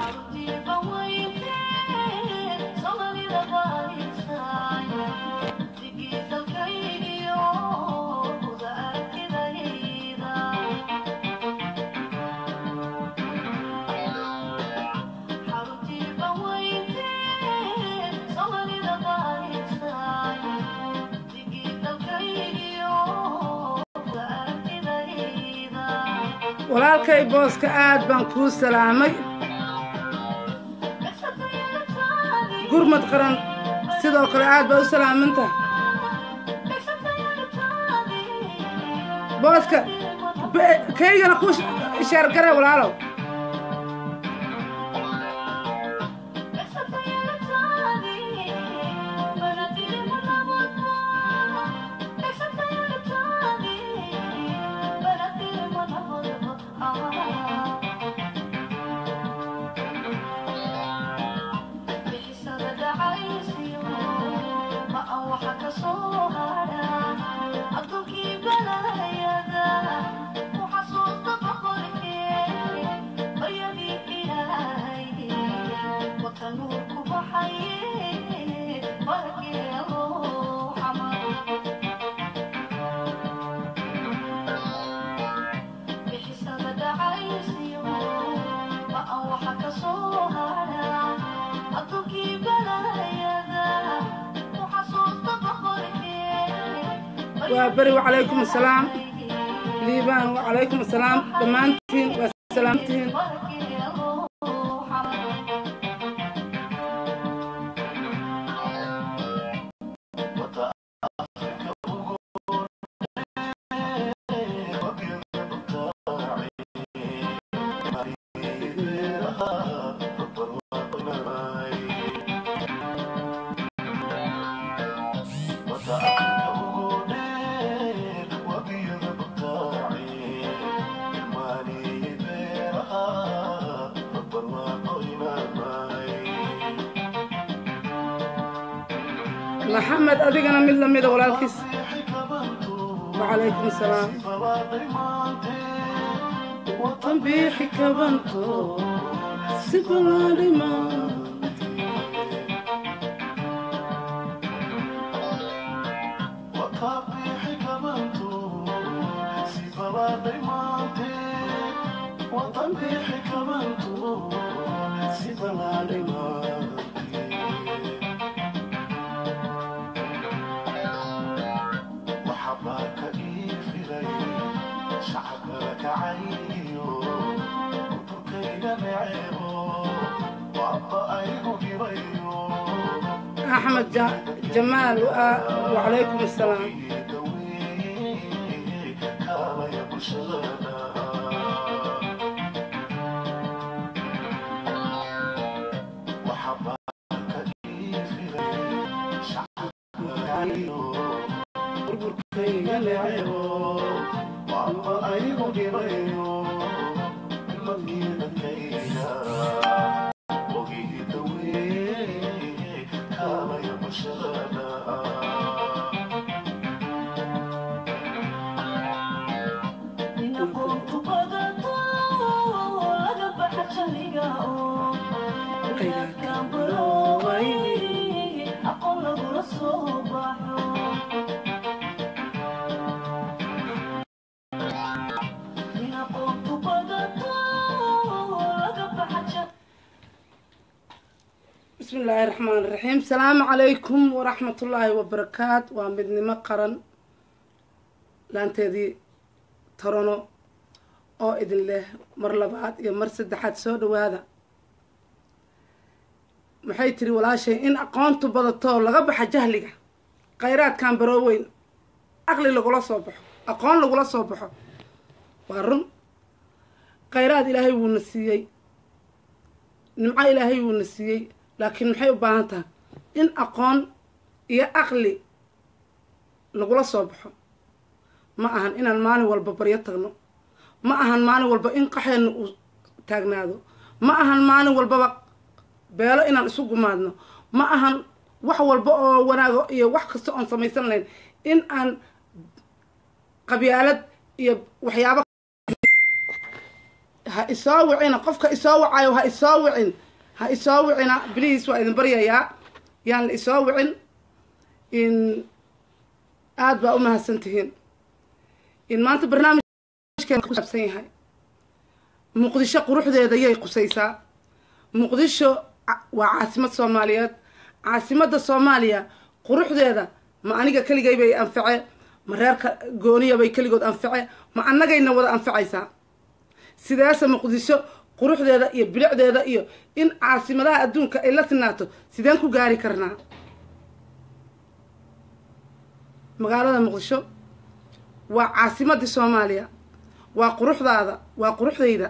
walaalkay booska aad baan kuu salaamay gurmad qaran sidoo kale aad baa u salaaminta booska kaygana ku sheergare walaalow waa beri wacalaykum asalaam liibaan wacalaykum asalaam dhammaantiin waa salaamtihiin maxamed adigana mid lamida walaalkiis wacalaykum asalaam tanbiixi kabanto si balaadhima axmed jamaal wacalaykum asalaam bismi illaahi raxmaan raxiim salaamu calaykum waraxmatullaahi wabarakaat waa midnimo qaran laanteedii torono oo idin leh mar labaad iyo mar saddexaad soo dhawaada maxay tiri walaashay in aqoontu badato laga baxa jahliga khayraadkan barooweyn aqli lagula soo baxo aqoon lagula soo baxo waa run khayraad ilaahay wuuna siiyey nimco ilaahay wuuna siiyey laakiin maxay u baahan tahay in aqoon iyo aqli lagula soo baxo ma ahan inaan maalin walba baryo tagno ma ahan maalin walba in qaxeenna uu taagnaado ma ahan maalin walbaba beelo inaan isu gumaadno ma ahan wax walba oo wanaago iyo wax kasta oon samaysan lahayn in aan qabyaalad iyo waxyaabo ha isoo wicina qofka isoo wacayo ha isoo wicin ha isoo wicina bliis waa idin baryayaa yaan la isoo wicin in aada baa u mahadsan tihiin in maanta barnaamijkeena kusaabsan yahay muqdisho quruxdeeda yay qusaysaa muqdisho waa caasimad soomaaliyeed caasimadda soomaaliya quruxdeeda ma aniga keligay bay anface ma reerka gooniya bay keligood anface ma annagayna wada anfacaysaa sideese muqdisho quruxdeeda iyo bilicdeeda iyo in caasimadaha adduunka ay la sinaato sideen ku gaari karnaa magaalada muqdisho waa caasimadii soomaaliya waa quruxdaada waa quruxdayda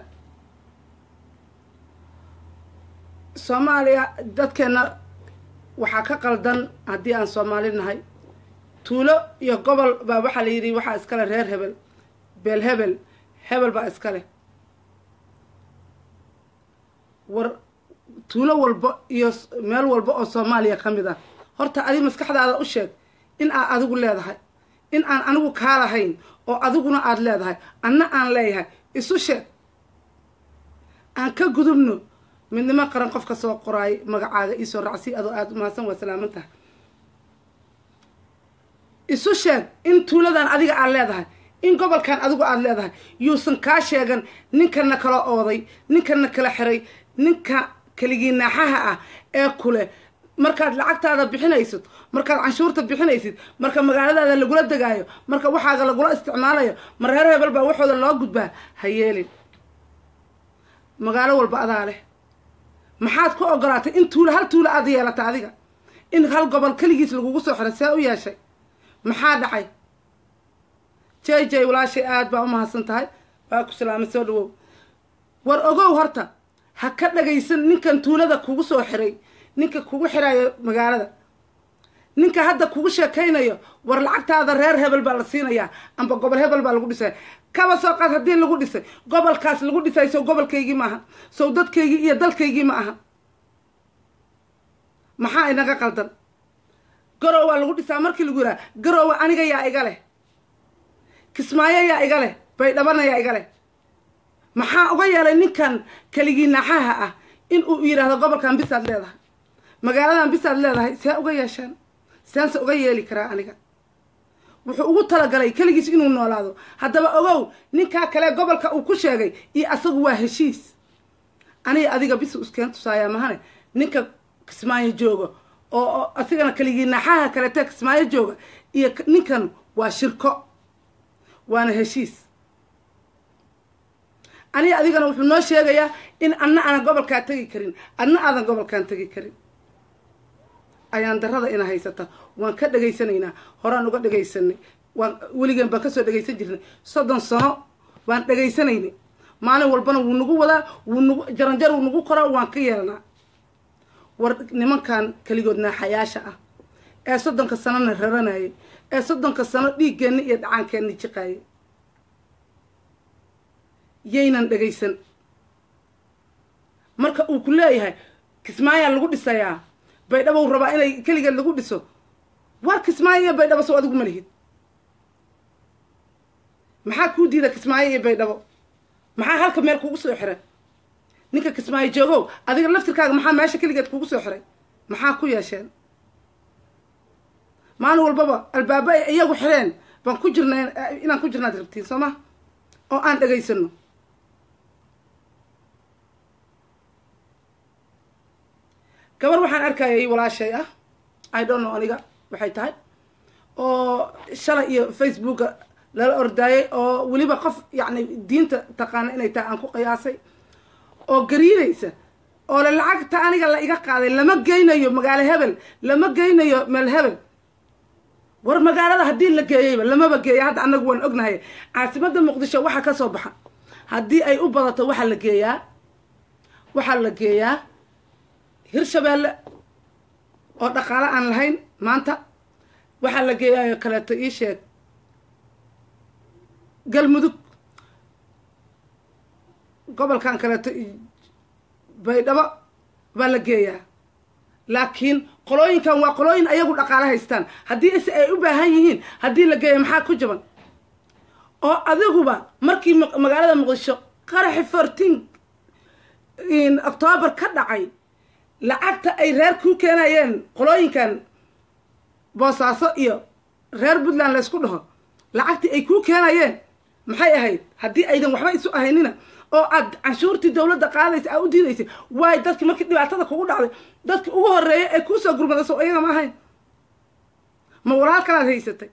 soomaaliya dadkeenna waxaa ka qaldan haddii aan soomaali nahay tuulo iyo gobol baa waxaa la yidhi waxaa iskale reer hebel beel hebel hebel baa iskale war tuulo walba iyo meel walba oo soomaaliya ka mid ah horta adi maskaxdaada u sheeg in aad adigu leedahay in aan anigu kaa lahayn oo adiguna aada leedahay anna aan leeyahay isu sheeg aan ka gudubno midnimo qaran qof ka soo qoraay magacaaga iisoo racsi adoo aada umahadsan waa salaaman tahay isu sheeg in tuuladan adiga aad leedahay in gobolkan adigu aada leedahay yuusan kaa sheegan ninkana kala ooday ninkana kala xiray ninka keligii naaxaha ah ee kule markaad lacagtaada bixinaysid markaad canshuurta bixinaysid marka magaaladaada lagula degaayo marka waxaaga lagula isticmaalayo ma reer hebel baa waxooda loo gudbaa ha yeelin magaalo walba adaa leh maxaad ku ogolaatay in tuulo hal tuulo aada yeelata adiga in hal gobol keligiis lagugu soo xiray see u yeeshay maxaa dhacay j j walaashay aada baa umahadsan tahay waa ku salaamay soo dhawow war ogow horta ha ka dhagaysan ninkan tuulada kugu soo xiray ninka kugu xirayo magaalada ninka hadda kugu sheekaynayo war lacagtaada reer hebel baa la siinayaa amba gobol hebel baa lagu dhisaya kaba soo qaad haddii lagu dhisay gobolkaas lagu dhisay sow gobolkaygii ma aha sow dadkaygii iyo dalkaygii ma aha maxaa inaga qaldan garow waa lagu dhisaa markii lagu yidhaha garowa aniga yaa iga leh kismaayo yaa iga leh baydhabana yaa iga leh maxaa uga yeelay ninkan keligii naaxaha ah in uu yidhaahdo gobolkan bisaad leedahay magaaladan bisaad leedahay see uga yeesheen seense uga yeeli karaa aniga wuxuu ugu talagalay keligiis inuu noolaado haddaba ogow ninkaa kale gobolka uu ku sheegay iyo asagu waa heshiis aniga adiga bisu iskeen tusaayaa mahane ninka kismaayo jooga oo asigana keligii naaxaha kalete kismaayo jooga iyo ninkan waa shirko waana heshiis aniga adigana wuxuu noo sheegayaa in anna aanan gobolkaa tegi karin adna aadan gobolkaan tegi karin ayaan darada ina haysata waan ka dhegaysanaynaa horaan uga dhegaysanay waan weligeen baan kasoo dhegaysan jirnay soddon sano baan dhegaysanaynay maalin walbana wuu nagu wadaa wuu nagu jaranjar wuu nagu qoraa waan ka yeelanaa war nimankan keligood naaxayaasha ah ee soddonka sanona raranayay ee soddonka sano dhiiggeenna iyo dhacaankeenna jiqaayay yaynan dhegaysan marka uu ku leeyahay kismaayaa lagu dhisayaa baydhabow rabaa inay keligeed lagu dhiso war kismaayo iyo baydhabo sow adigu ma lihid maxaa kuu diida kismaayo iyo baydhabo maxaa halka meel kugu soo xiray ninka kismaayo joogow adiga laftirkaaga maxaa meesha keligeed kugu soo xiray maxaa ku yeesheen maalin walbaba albaabo ay iyagu xireen baan ku jirna inaan ku jirnaad rabtiin soo ma oo aan dhegaysano gabar waxaan arkayay walaashay ah i don't know aniga waxay tahay oo shalay iyo facebooka lala ordaayay oo weliba qof yacni diinta taqaana inay tahay aan ku qiyaasay oo gariinaysa oo le lacagta aniga la iga qaaday lama geynayo magaalo hebel lama geynayo meel hebel war magaalada haddii la geeyeyba lamaba geeya hadda annagu waan ognahay caasimadda muqdisho waxa ka soo baxa haddii ay u badato waxaa la geeyaa waxaa la geeyaa hirshabeelle oo dhaqaale aan lahayn maanta waxaa la geeyaayo kaleeto ii sheeg galmudug gobolkan kaleeto baydhabo baa la geeyaa laakiin qolooyinkan waa qolooyin ayagu dhaqaale haystaan haddii se ay u baahan yihiin haddii la geeya maxaa ku jaban oo adiguba markii magaalada muqdisho qaraxi fourteen octoobar ka dhacay lacagta ay reer kuu keenayeen qolooyinkan boosaaso iyo reer puntland laysku dhaho lacagtii ay kuu keenayeen maxay ahayd haddii aydan waxba isu ahaynina oo aad canshuurtii dawladda qaadaysa aa u diidaysay waayo dadki markii dhibaatada kugu dhacday dadki ugu horreeyay ee kuusoo gurmada so iyaga ma ahayn ma walaal kalaad haysatay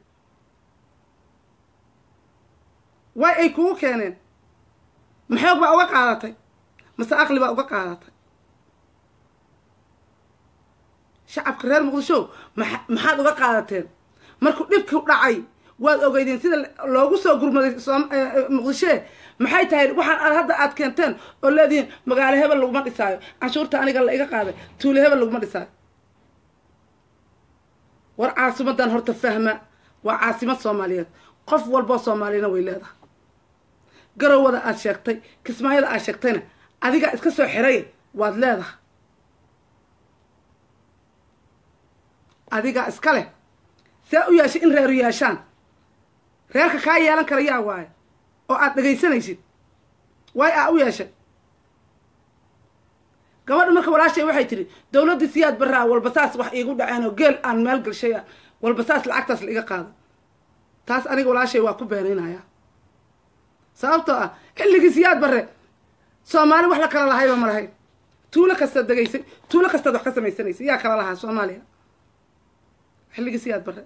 way ay kugu keeneen maxoog baa uga qaadatay mase aqli baa uga qaadatay shacabka reer muqdisho maa maxaad uga qaadateen markuu dhibku dhacay waad ogeydeen sida loogu soo gurmaday muqdishee maxay tahay waxaan aad hadda aad keenteen oo leedihiin magaalo hebel laguma dhisaayo canshuurta aniga la iga qaaday tuule hebel laguma dhisaayo war caasimadan horta fahma waa caasimad soomaaliyeed qof walboo soomaaliyana way leedahay garowada aad sheegtay kismaayada aad sheegtayna adigaa iska soo xiray waad leedahay adigaa iska leh see u yeeshay in reeru yeeshaan reerka kaa yeelan kara yaa waayo oo aad dhegaysanaysid waay aa u yeeshay gabadha marka walaashay waxay tidhi dawladdii siyaad baraa walbasaas wax iigu dhaceen oo geel aan meel galshay a walbasaas lacagtaas la iga qaado taas aniga walaashay waa ku beenaynayaa sababtoo ah xilligii siyaad barre soomaali wax la kala lahayba ma lahayn tuulo kastaad degaysay tuulo kastaad wax ka samaysanaysay yaa kala lahaa soomaaliya xilligii siyaad barre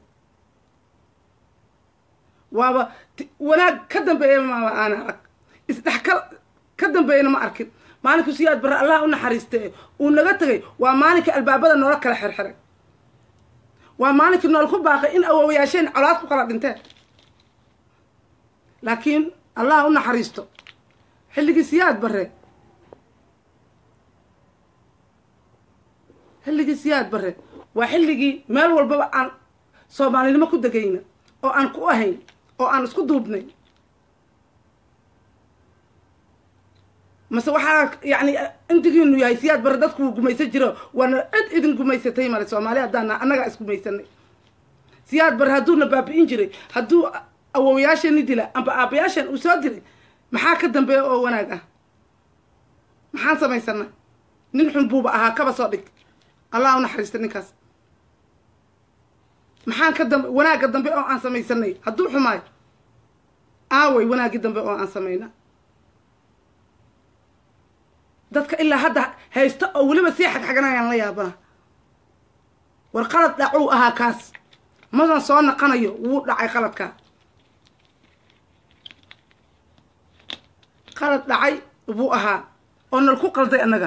waaba wanaag ka dambeeya maaba aana arag isdhexkal ka dambeeyana ma arkin maalinku siyaad barre allah u naxariiste uu naga tegay waa maalinkai albaabada noola kala xirxiray waa maalinkii nool ku baaqay in awowayaasheen colaad ku kala dhinteen laakiin allah u naxariisto xilligii siyaad barre xilligii siyaad barre waa xilligii meel walbaba aan soomaalinimo ku degayna oo aan ku ahayn oo aan isku duubnay mase waxaa yacni intigiinu yahay siyaad barre dadku wuu gumaysan jiro waana cid idin gumaysatay male soomaali haddaana annagaa isgumaysanay siyaad barre hadduuna baabi'in jiray hadduu awowayaashani dila amba aabayaashan uu soo dilay maxaa ka dambeeya oo wanaag ah maxaan samaysanay nin xun buuba ahaa kaba soo dhig allah u naxariista ninkaas maxaan ka dambe wanaagga dambe oo aan samaysanay hadduu xumaayo aaway wanaaggii dambe oo aan samayna dadka ilaa hadda haysta oo weliba sii xagxaganayaan la yaabana war qalad dhacuu ahaa kaas madan soo naqanayo wuu dhacay qaladkaa qalad dhacay buu ahaa oo nal ku qalday annaga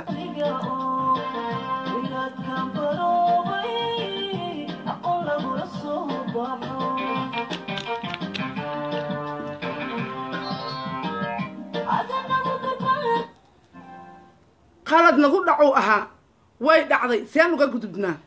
qalad nagu dhacuu ahaa way dhacday seen uga gudubnaa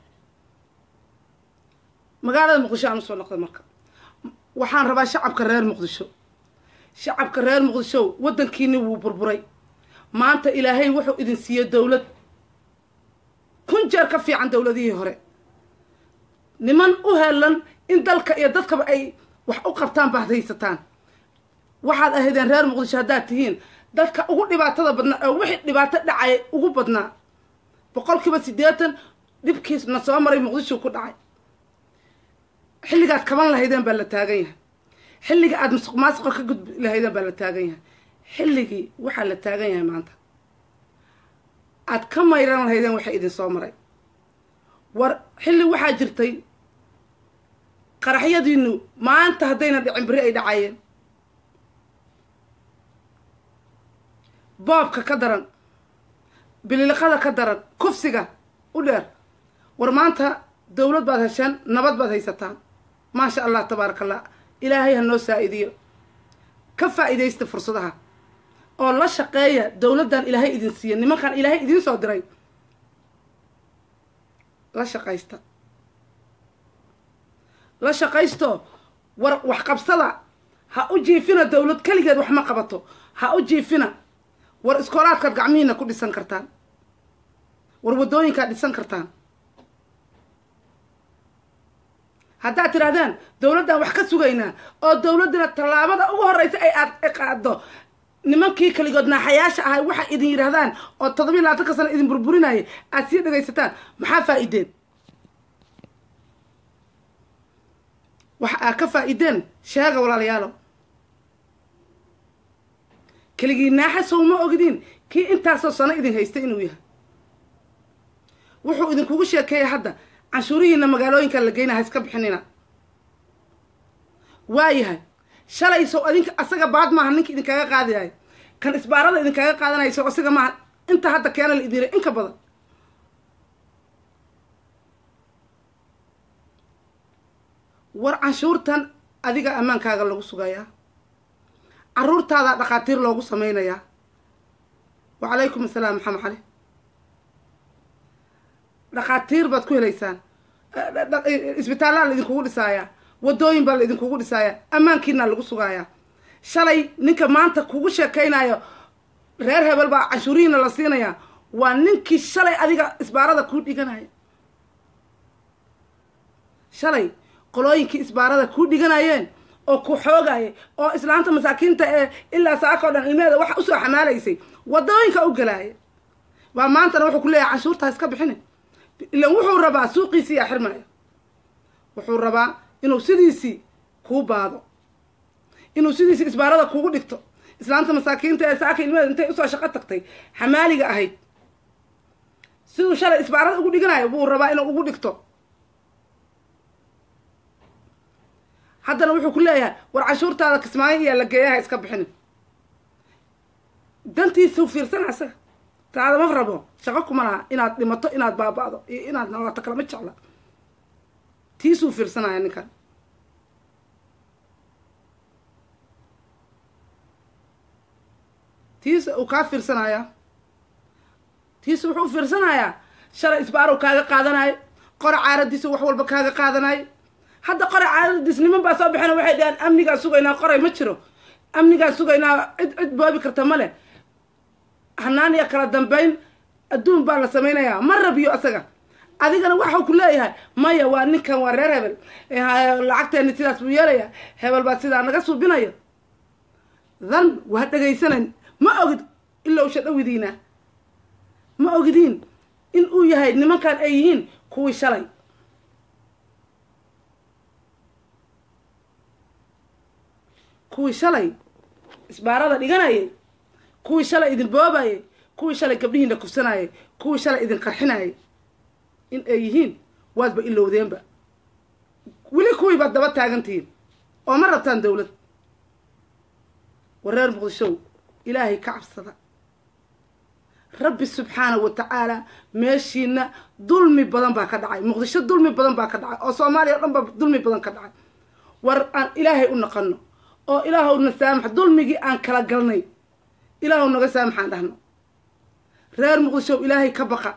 magaalada muqdisho aan usoo noqday marka waxaan rabaa shacabka reer muqdisho shacabka reer muqdisho waddankiini wuu burburay maanta ilaahay wuxuu idin siiye dawlad kun jeer ka fiican dawladihii hore niman u helan in dalka iyo dadkaba ay wax u qabtaan baad haysataan waxaad ahaydeen reer muqdisho haddaad tihiin dadka ugu dhibaatada badnaa oo wixii dhibaato dhacay ugu badnaa boqolkiiba siddeetan dhibkiisna soo maray muqdisho ku dhacay xilligaad kaban lahaydeen baa la taagan yahay xilliga aada masuq maasuqa ka gudbi lahaydeen baa la taagan yahay xilligii waxaa la taagan yahay maanta aad ka mayran lahaydeen waxay idin soo maray war xilli waxaa jirtay qaraxyadiinu maanta haddayna dhicin beri ay dhacayeen boobka ka daran bililiqada ka daran kufsiga u dheer war maanta dawlad baad hesheen nabad baad haysataan maasha allah tabaaraka allah ilaahay ha noo saa-idiyo ka faa-iidaysta fursadaha oo la shaqeeya dawladdan ilaahay idin siiya nimankan ilaahay idiin soo diray la shaqaysta la shaqaysto war waxqabsada ha u jiifina dawlad keligeed wax ma qabato ha u jiifina war iskoolaadkaad gacmihiina ku dhisan kartaan war waddooyinkaad dhisan kartaan haddaad tidhahdaan dawladdan wax ka sugaynaa oo dawladdina tallaabada ugu horreysa ay aad qaado nimankii kaligood naaxayaasha ahay waxay idin yidhaahdaan oo toddobiyi labaatanka sano idin burburinaya aad sii dhegaysataan maxaa faa-ideen waxa aad ka faa-ideen sheega walaalayaalow keligii naaxa sow ma ogdiin kii intaasoo sano idin haystay inuu yahay wuxuu idinkugu sheekeeyay hadda canshuurihiina magaalooyinka la geyna ha iska bixinina waayahay shalay sow adinka asaga baad maaha ninka idinkaga qaadayay kan isbaarada idinkaga qaadanaya sow asaga maaha inta hadda keena la idin inka badan war canshuurtan adiga ammaankaaga lagu sugayaa caruurtaadaa dhakhaatiir loogu sameynayaa wacalaykum assalaam maxamed cali dhakhaatiir baad ku helaysaan isbitaallaa la idinkugu dhisaayaa wadooyin baa la idinkugu dhisaayaa ammaankiina lagu sugaayaa shalay ninka maanta kugu sheekaynayo reer hebel baa canshuurihiina la siinayaa waa ninkii shalay adiga isbaarada kuu dhiganaya shalay qolooyinkii isbaarada kuu dhiganayeen oo ku xoogaya oo islaanta masaakiinta ee ilaa saakao dhan ilmeeda waxa usoo xamaalaysay wadooyinka u galaaya waa maantana wuxuu ku leeyahay canshuurtaa iska bixini ilan wuxuu rabaa suuqiisii yaa xirmaya wuxuu rabaa inuu sidiisii kuu baado inuu sidiisii isbaarada kugu dhigto islaanta masaakiinta ee saaka ilmeeda intay usoo shaqo tagtay xamaaliga ahayd siduu shalay isbaarada ugu dhiganayo buu rabaa inuu ugu dhigto haddana wuxuu ku leeyahay war canshuurtaada kismaayo iyaa la geeyaha iska bixinin dantiisuu fiirsana asaga taada ma rabo shaqo kuma laha inaad dhimato inaad baaba-do iyo inaad noolaato kalama jecla tiisuu fiirsanaya ninkan tiisa uu kaa fiirsanayaa tiisa wuxuu fiirsanayaa shalay isbaarow kaaga qaadanayo qora caaradiisa wax walba kaaga qaadanayo hadda qoray caadadiis niman baa soo baxeen waxay dhaheen amnigaa sugaynaa qoray ma jiro amnigaa sugaynaa cid cid boobi karta ma leh hanaan iyo kala dambeyn adduun baa la samaynayaa ma rabiyo asaga adigana waxau ku leeyahay maya waa ninkan waa reer hebel lacagteeni sidaas buu yeelayaa hebel baa sidaa naga suubinayo dan waa dhegaysanayn ma ogid ilowsha dhawidiina ma ogidiin in uu yahay nimankan ay yihiin kuwii shalay kuwii shalay isbaarada dhiganayay kuwii shalay idin boobayay kuwii shalay gabdhihiina kufsanayay kuwii shalay idin qarxinayay in ay yihiin waadba ilowdeenba weli kuwii baad daba taagantihiin oo ma rabtaan dawlad wareer muqdishow ilaahay ka cabsada rabbi subxaanahu wa tacaala meeshiina dulmi badan baa ka dhacay muqdisho dulmi badan baa ka dhacay oo soomaaliya o dhan baa dulmi badan ka dhacay war aan ilaahay u naqano oo ilaahow na saamax dulmigii aan kala galnay ilaahow naga saamaxaan dhahno reer muqdishow ilaahay ka baqa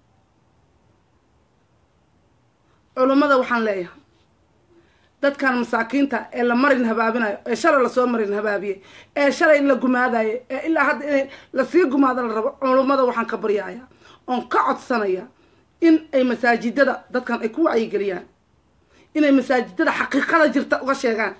culummada waxaan leeyahay dadkan masaakiinta ee la marin habaabinayo ee shalay lasoo marin habaabiyey ee shalay la gumaadayo ee ilaa hadda in lasii gumaado la rabo culummada waxaan ka baryaaya oon ka codsanaya in ay masaajidada dadkan ay ku wacyigeliyaan inay masaajidada xaqiiqada jirta uga sheegaan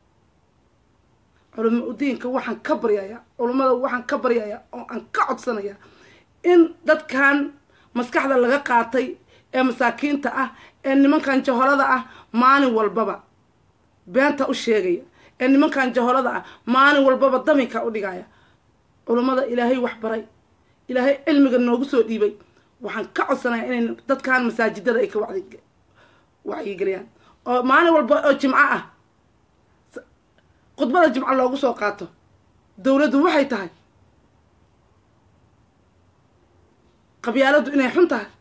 culamo udiinka waxaan ka baryaya culummada waxaan ka baryaya oo aan ka codsanaya in dadkan maskaxda laga qaatay ee masaakiinta ah ee nimankan jaholada ah maalin walbaba beenta u sheegaya ee nimankan jaholada ah maalin walbaba daminka u dhigaya culummada ilaahay wax baray ilaahay cilmiga noogu soo dhiibay waxaan ka codsanaya inay dadkan masaajidada ay ka wadi wacyigeliyaan oo maalin walba oo jimco ah khudbada jimco loogu soo qaato dawladdu waxay tahay qabyaaladdu inay xun tahay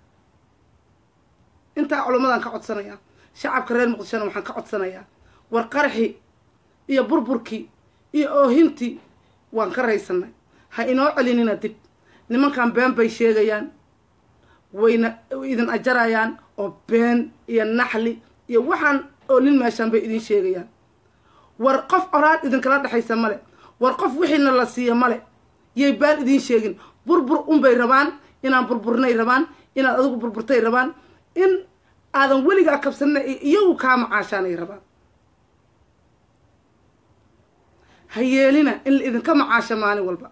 intaa culummadaan ka codsanayaa shacabka reer muqdishona waxaan ka codsanayaa war qaraxii iyo burburkii iyo oohintii waan ka raysanay ha inoo celinina dib nimankan been bay sheegayaan wayna idin ajarayaan oo been iyo naxli iyo waxaan oolin meeshaan bay idin sheegayaan war qof oraad idinkala dhexaysa male war qof wixiina la siiya male yay baan idiin sheegin burbur unbay rabaan inaan burburnay rabaan inaad adigu burburtay rabaan in aadan weligaa kabsanina iyagu kaa macaashaanay rabaan ha yeelina in la idinka macaasho maalin walba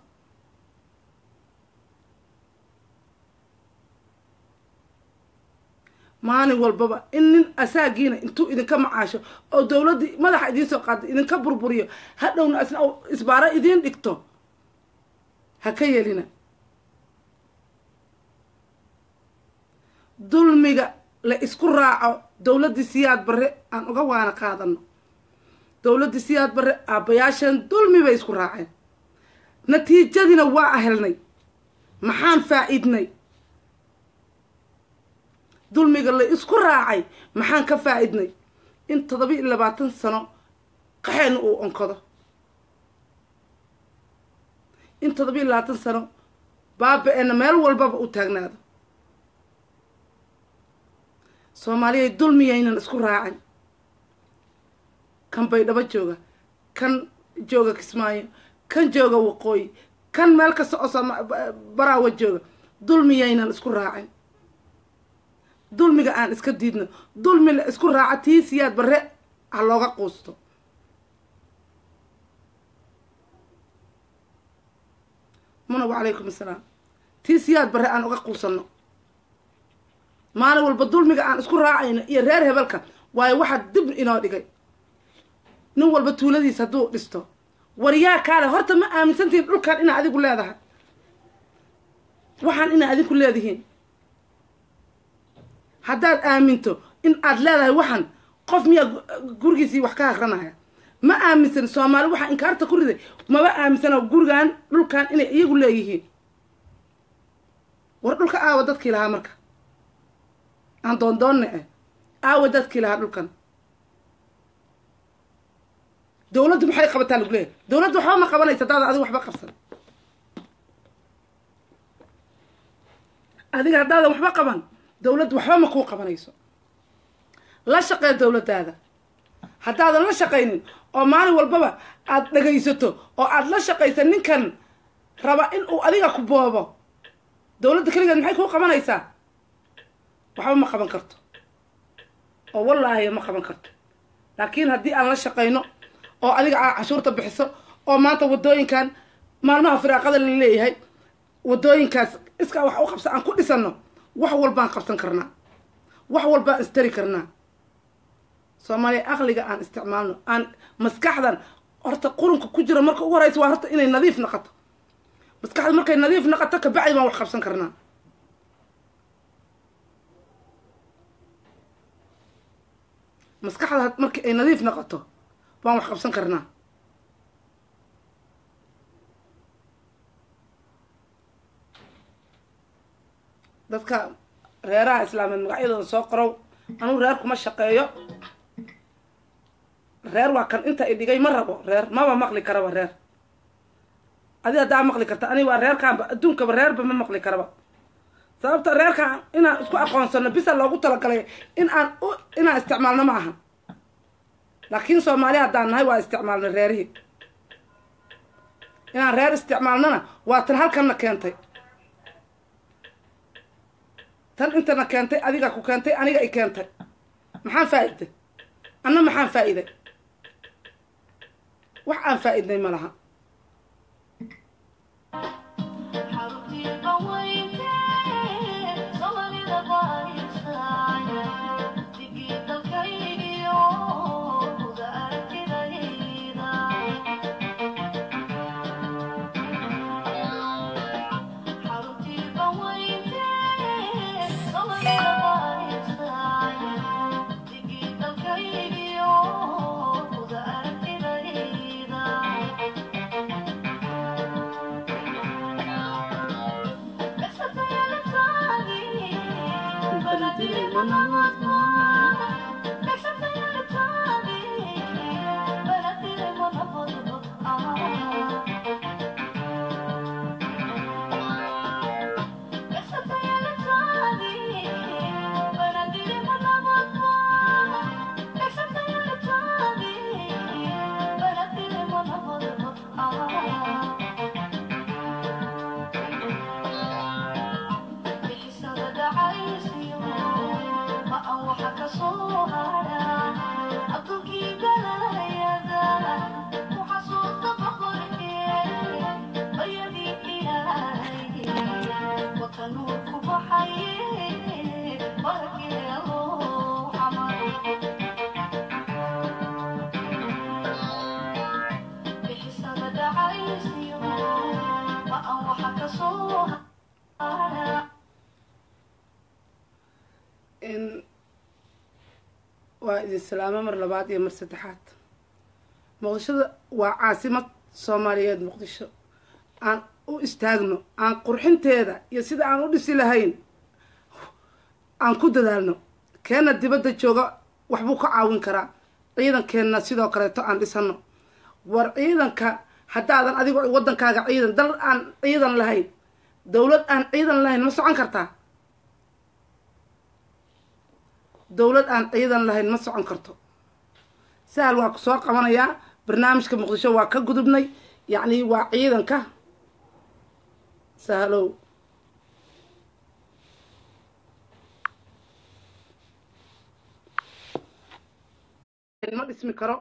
maalin walbaba in nin asaagiina intuu idinka macaasho oo dowladdii madaxa idiin soo qaada idinka burburiyo hadhowna asna isbaaro idiin dhigto ha ka yeelina dulmiga la isku raaco dowladdii siyaad barre aan uga waana qaadano dowladdii siyaad barre aabbayaashan dulmi bay isku raaceen natiijadiina waa ahelnay maxaan faa-iidnay dulmiga la isku raacay maxaan ka faa-idnay in toddoba iyo labaatan sano qaxeena uu onkado in toddoba iyo labaatan sano baaba-eena meel walbaba u taagnaado soomaaliyay dulmiyaynan isku raacin kan baydhabo jooga kan jooga kismaayo kan jooga waqooyi kan meel kasta oo baraawa jooga dulmiyaynan isku raacin dulmiga aan iska diidno dulmi la isku raaca tii siyaad barre ha looga quusto muna wacalaykum assalaam tii siyaad barre aan uga quusanno maalin walba dulmiga aan isku raacayno iyo reer hebelka waayo waxaa dib inoo dhigay nin walba tuuladiis hadduu dhisto waryaa kaale horta ma aaminsantihiin dhulkan inaa adigu leedahay waxaan inaa adinku leedihiin haddaad aaminto in aad leedahay waxan qof miyaa gurigiisii wax ka akranaya ma aaminsan soomaali waxaa inkaarta ku riday maba aaminsana gurigan dhulkan inay iyagu leeyihiin war dhulka aawa dadkii lahaa marka aan doondoonna eh aawa dadkii lahaa dhulkan dawladdu maxay qabataa lagu leeyahay dawladdu waxba ma qabanaysa hadaada adiga waxba qabsan adiga haddaadan waxba qaban dawladdu waxba ma kuu qabanayso la shaqee dawladdaada haddaadan la shaqaynin oo maalin walbaba aada dhagaysato oo aada la shaqaysa ninkan raba in uu adiga ku boobo dawladda keligeed maxay kuu qabanaysaa waxba ma qaban karto oo wallaahi ma qaban karto laakiin haddii aan la shaqayno oo adiga aa cashuurta bixiso oo maanta waddooyinkan maalmaha firaaqada la leeyahay waddooyinkaas iskaa wax u qabsa aan ku dhisanno wax walbaan qabsan karnaa wax walbaan istari karnaa soomaaliya aqliga aan isticmaalno aan maskaxdan horta qurunka ku jira marka ugu horeysa waa horta inay nadiif naqato maskaxda markay nadiif naqato kabacdi baan wax qabsan karnaa maskaxda markii ay nadiif naqato baan wax qabsan karnaa dadka reeraha islaameed magacyadooda soo qorow anuu reer kuma shaqeeyo reer waa kan inta i dhigay ma rabo reer maba maqli karaba reer adi haddaa maqli karta ani waa reerkaanba adduunkaba reerba ma maqli karaba sababta reerkaan inaan isku aqoonsano bisa loogu talagalay in aan inaan isticmaalno ma aha laakiin soomaali haddaan nahay waa isticmaalnay reerihii inaan reer isticmaalnona waa tan halkanna keentay tan intana keentay adiga ku keentay aniga i keentay maxaan faa-iday anna maxaan faa-iday wax aan faa-idnay ma laha Oh waa idin salaamo mar labaad iyo mar saddexaad muqdishada waa caasimad soomaaliyeed muqdisho aan u istaagno aan qurxinteeda iyo sida aan u dhisi lahayn aan ku dadaalno keenna dibadda jooga waxbuu ka caawin karaa ciidankeenna sidoo kaleeto aan dhisano war ciidanka haddaadan adigo waddankaaga ciidan dal aan ciidan lahayn dowlad aan ciidan lahayn ma socon kartaa dowlad aan ciidan lahayn ma socon karto sahal waa ku soo qabanayaa barnaamijka muqdisho waa ka gudubnay yacni waa ciidanka sahalow ma dhismi karo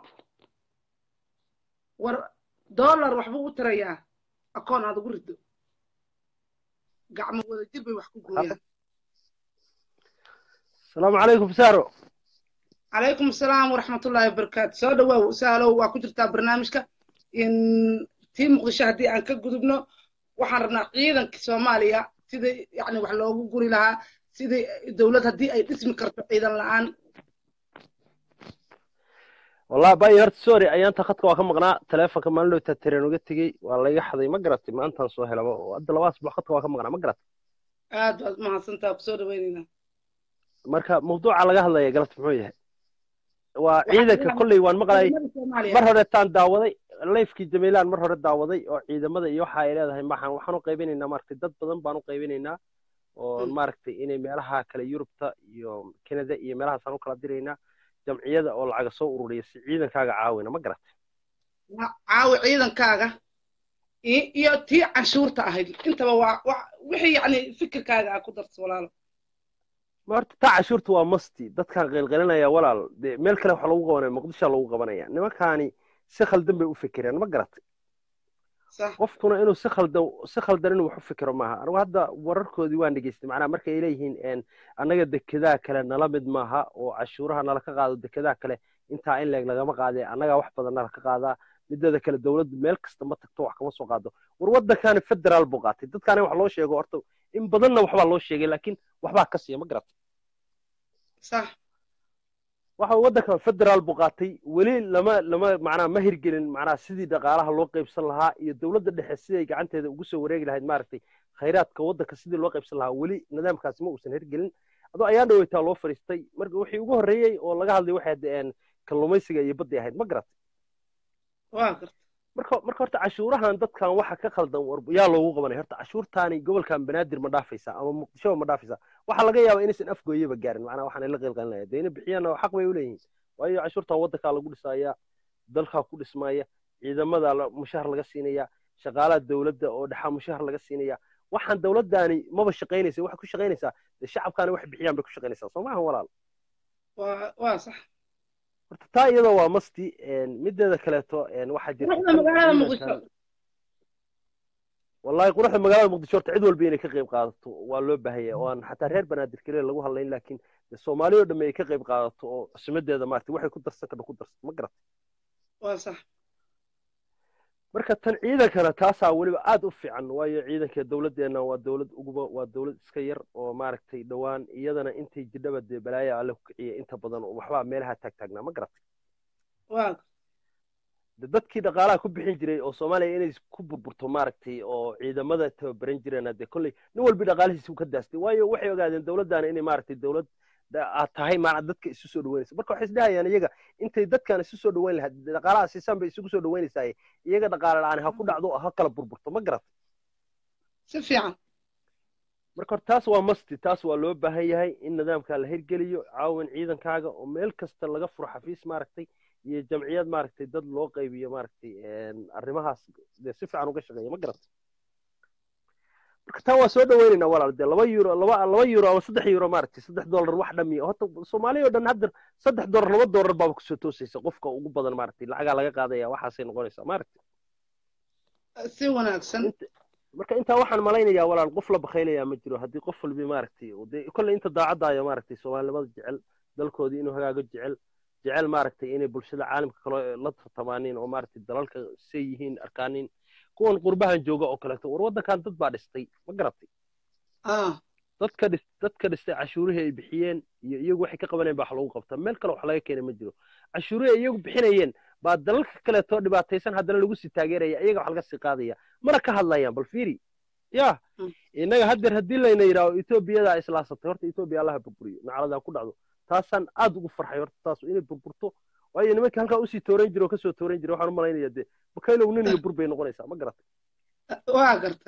war dollar waxbuu u tirayaa akoon aad ugu rido gacmo wada jir bay wax ku gooyaan asalaamu calaykum saaro calaykum asalaam waraxmatullaahi wabarakaatu soo dhawaaw sahalow waa ku jirtaa barnaamijka in tii muqdisho haddii aan ka gudubno waxaan rabnaa ciidanka soomaaliya sidai yani wax loogu guri lahaa sidai dowlad haddii ay dhismi karto ciidan la-aan wallahi bayi horta sorry ayaanta khadka waa ka maqnaa taleefonka maalin dhowtaa tareen uga tegey waa layga xaday ma garatay maantaan soo helaba hadda laba asbuuc khadka waa ka maqnaa ma garatay aad baad mahadsantaa kusoo dhaweyneynaa marka mawduuca laga hadlaya galabta muxuu yahay waa ciidanka kolley waan maqlayay mar horeetaan daawaday layfkii jamiilaan mar hore daawaday oo ciidamada iyo waxa ay leedahay maxaan waxaan u qaybinaynaa maaragtay dad badan baan u qaybinaynaa oo maaragtay inay meelaha kale yurubta iyo canada iyo meelahaasaan u kala diraynaa jamciyada oo lacaga soo ururiya si ciidankaaga caawina ma garatay caawi ciidankaaga iyo tii canshuurta ahayd intaba waa wixii yacni fikirkaaga aa ku darto walaalo ma horta taa cashuurta waa masti dadkaan qaylqalinaya walaal dee meel kale waxa lagu qabanaya muqdishoa lagu qabanaya nimankaani si khaldan bay u fikireen ma garatay qofkuna inuu si khaldan si khaldan inuu wax u fikiro maaha anigu hadda wararkoodii waan dhegeystay macnaha marka ay leeyihiin annaga dekedaha kale nala mid maaha oo cashuuraha nala ka qaado dekedaha kale intaa in leeg lagama qaadee annagaa wax badan nala ka qaadaa mideeda kale dowladdu meel kasta ma tagto wax kama soo qaado war waddankaani federaal buu qaatay dadkaani wax loo sheego horta in badanna waxbaa loo sheegay laakiin waxbaa ka siiya ma garatay sax waxa waddanka federaal buu qaatay weli lama lama macnaha ma hirgelin macnaha sidii dhaqaalaha loo qaybsan lahaa iyo dowladda dhexe siday gacanteeda ugu soo wareegi lahayd maaragtay khayraadka waddanka sidii loo qaybsan lahaa weli nidaamkaasi ma uusan hirgelin adoo ayaan dhaweytaa loo fadhiistay marka wixii ugu horreeyey oo laga hadlay waxay hadeen kalluumaysiga iyo badday ahayd ma garatay waa garta marka marka horta cashuurahan dadkan waxa ka khaldan war yaa loogu qabanay horta cashuurtaani gobolkan banaadir ma dhaafaysa ama muqdishoba ma dhaafaysa waxaa laga yaabaa inaysan afgooyaba gaarin macnaha waxaan la qeylqalinaya dee ina bixiyaan xaq bay u leeyihiin waayo cashuurtan waddankaa lagu dhisaya dalkaa ku dhismaya ciidamada mushahar laga siinaya shaqaalaha dowladda oo dhexaa mushahar laga siinaya waxaan dowladdaani maba shaqaynaysa waxay ku shaqaynaysaa dee shacabkaani wax bixiyaan bay ku shaqaynaysaa soo maaha walaal waa waa sax horta taa iyada waa masti mideeda kaleeto waxaa jirta magaalada muqdisho wallahi quruxda magaalada muqdisho horta cid walba inay ka qayb qaadato waa loo baahaya oo aan xataa reer banaadir keliya lagu hadlayn laakiin soomaali oo dhamme ay ka qayb qaadato oo cusimadeeda maarata waxay ku darsan karto ku darsato ma garata waa sax marka tan ciidankana taasaa weliba aad u fiican waayo ciidanka dowladdeena waa dowlad uguba waa dowlad iska yar oo maaragtay dhowaan iyadana intay jidhaba dee balaaya alle ku kiciya inta badan oo waxbaa meelaha taagtaagnaa ma garatay waa de dadkii dhaqaalaha ku bixin jiray oo soomaaliya inay ku burburto maaragtay oo ciidamada tababaran jireen dee kolley nin walbi dhaqaalihiisa ka daastay waayo waxay ogaadeen dowladdaana inay maaragtay dowlad aad tahay maana dadka isu soo dhaweynaysa marka waxay isdhahayaan iyaga intay dadkan isu soo dhaweyn lahayd dhaqaalaha siisaan bay isugu soo dhaweynaysaa iyaga dhaqaale la-aan ha ku dhacdo ha kala burburto ma garat si fiican marka hore taas waa masti taas waa loo baahan yahay in nidaamka la hirgeliyo caawin ciidankaaga oo meel kasta laga furo xafiis maaragtay iyo jamciyad maaragtay dad loo qaybiyo maaragtay arrimahaas dee si fiican uga shaqeeya ma garat marka taa waa soo dhaweynaynaa walaal dee laba euro laba laba euro ama saddex euro maaragtay saddex dollar wax dhamiya horta soomaaliya oo dhan hadda saddex dollar laba dollar baaba kusoo toosaysa qofka ugu badan maaragtay lacagaa laga qaadaya waxaasay noqonaysaa maaragtay si wanaagsan marka intaa waxaan malaynayaa walaal qof la bakaylayaa ma jiro haddii qof walbi maaragtay dee kolley inta daacadaayo maaragtay soomaalinimada jecel dalkoodii inuu hagaago jecel jecel maaragtay inay bulshada caalamka kale la tartamaaniin oo maaragtay dalalka say yihiin arkaanin kuwan qurbahan jooga oo kaleeto war waddankan dad baa dhistay ma garatay dadka dhis dadka dhistay cashuurihii ay bixiyeen iyo iyagu waxay ka qabanayeen baa wax lagu qabtaa meel kale wax laga keenay ma jiro cashuurihii ay iyagu bixinayeen baa dalalka kaleetoo dhibaataysan haddana lagu sii taageeraya iyaga wax laga sii qaadaya mana ka hadlayaan bal fiiri ya innaga haddeer haddii layna yidhaaho etoobiyada islaasatay horta etoobiya allaha burburiyo nacaladaa ku dhacdo taasaan aad ugu farxay horta taas inay burburto waayo nimankii halkaa usii tooran jira oo kasoo tooran jira waxaan u malaynaya dee bakaylow nin iyo bur bay noqonaysaa ma garatay waa gartay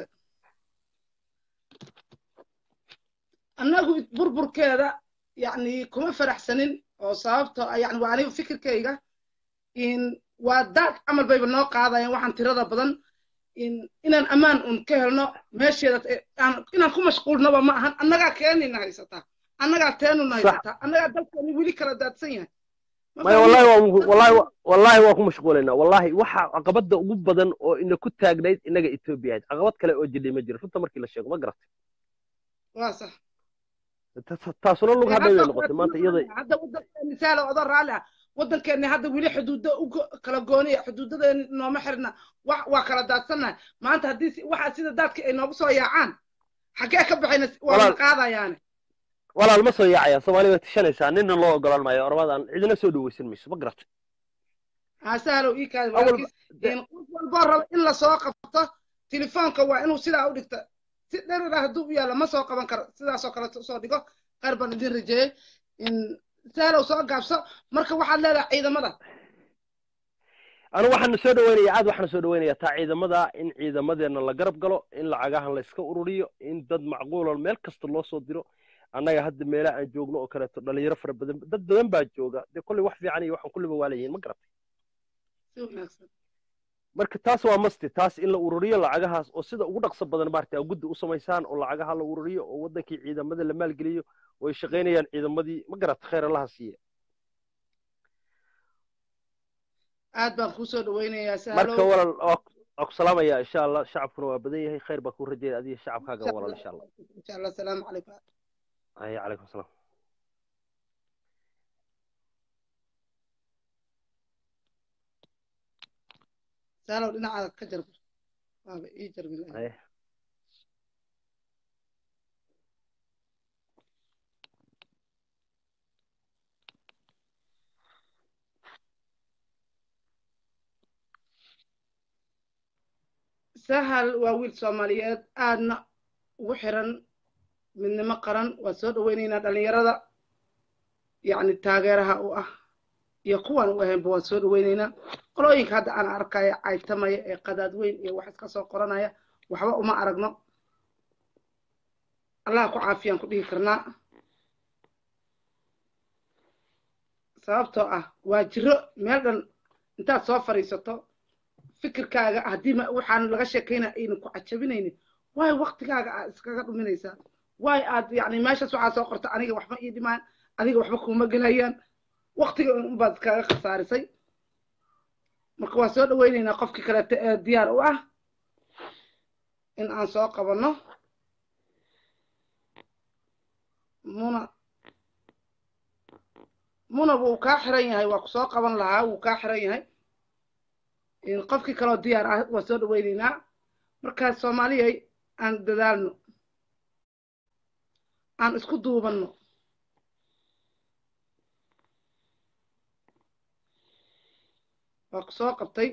annagu burburkeeda yani kuma faraxsanin oo sababto yani waa aniga fikirkayga in waa daad camal bayba noo qaadayaan waxaan tirada badan inaan ammaan un ka helno meesheeda inaan ku mashquulnaba ma ahan annagaa keenina haysataa annagaa teenuna haysataa annagaa dalkeeni weli kala daadsan yahay maya wallahi waa wallahi wallahi waa ku mashquulaynaa wallahi waxa caqabada ugu badan oo ina ku taagnayd inaga etoobiya ahayd caqabad kale oo jidhay ma jiro runta markii la sheego ma garatay waa sax taasuna lug hadhay bay noqotay maanta iyada hadda wadankeeni saalo odo raalli ah wadankeeni hadda weli xuduudo u kala gooniya xuduudadeeni nooma xirna wax waa kala daadsannahay maanta haddii waxa sida daadka ay noogu soo yaacaan xaggee ka baxayna waa qaadayaane walaal ma soo yaacaya soomaaliya way tishanaysaa ninna loo ogolaan maayo ormadan cidina soo dhawaysan mayso ma garatay hasaalow ii kaadi qof walboo raba in lasoo qabto telefoonka waa inuu sidaa u dhigta si dherera hadduu u yaalla ma soo qaban karo sidaasoo kale soo dhigo qaar baan idin rajeeyey saalow soo gaabso marka waxaad leedahay ciidamada anu waxaana soo dhaweynaya aad waxaana soo dhaweynaya taa ciidamada in ciidamadeenna la garab galo in lacagahan la iska ururiyo in dad macquulon meel kasta loo soo diro annaga hadda meelaha aan joogno oo kaleeto dhalinyaro fara badan dad badan baa jooga dee kolley wax fiican iyo waxaan kulliba waa leeyihiin ma garatay marka taas waa masti taas in la ururiyo lacagahaas oo sida ugu dhaqso badan maarata guddi u samaysaan oo lacagaha la ururiyo oo waddankii ciidamada la maalgeliyo oo ay shaqaynayaan ciidamadii ma garata khayr allaha siiye aad baan kusoo dhaweynayaa marka walal waa ku salaamaya insha allah shacabkuna waa badan yahay khayr baa kuu rajeeya adiga shacabkaaga walal insha allah insha allah asalaamu calaykum ay calaykum asalaam saalow dhinacaada ka jarbar waaba ii jarbil sahal waa wiil soomaaliyeed aadna ugu xiran midnimo qaran waa soo dhaweynaynaa dhalinyarada yacni taageeraha u ah iyo kuwan u ahaynba waan soo dhaweynaynaa qolooyinka hadda aan arkaya caytamaya ee qadaad weyn iyo wax iska soo qoranaya waxba uma aragno allaha ku caafiyaan ku dhihi karnaa sababtoo ah waa jiro meel dhan intaad soo fadhiisato fikirkaaga haddii waxaan laga sheekayna aynan ku cajabinaynin waayo waktigaaga aad iskaga dhuminaysaa waayo aad yani meeshaas waxaa soo qorta aniga waxba ii dhimaan adiga waxba kuuma gelayaan waktiga unbaad iskaga khasaarisay marka waa soo dhaweynaynaa qofkii kaleeto ee diyaar u ah in aan soo qabanno muna muna wuu kaa xiran yahay waa ku soo qaban lahaa wuu kaa xiran yahay qofkii kaloo diyaar ah waa soo dhaweynaynaa markaas soomaaliyay aan dadaalno aan isku duubanno waa ku soo qabtay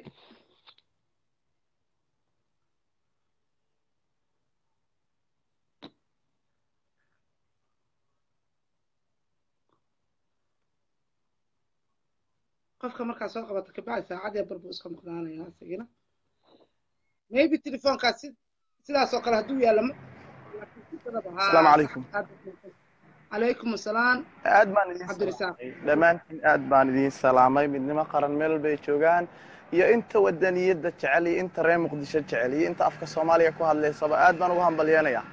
qofka markaa soo qabata kabacdi saacad yar barbuu iska maqnaanaya asigina maybe telefoonkaas sidaas oo kale hadduu yaalla asalaamu calaykum calaykum asalaam aad baan idin cabdirisaaq dhammaantiin aad baan idin salaamay midnimo qaran meel bay joogaan iyo inta wadaniyadda jecel iyo inta reer muqdisho jecel iyo inta afka soomaaliya ku hadlaysaba aad baan ugu hambalyeenayaa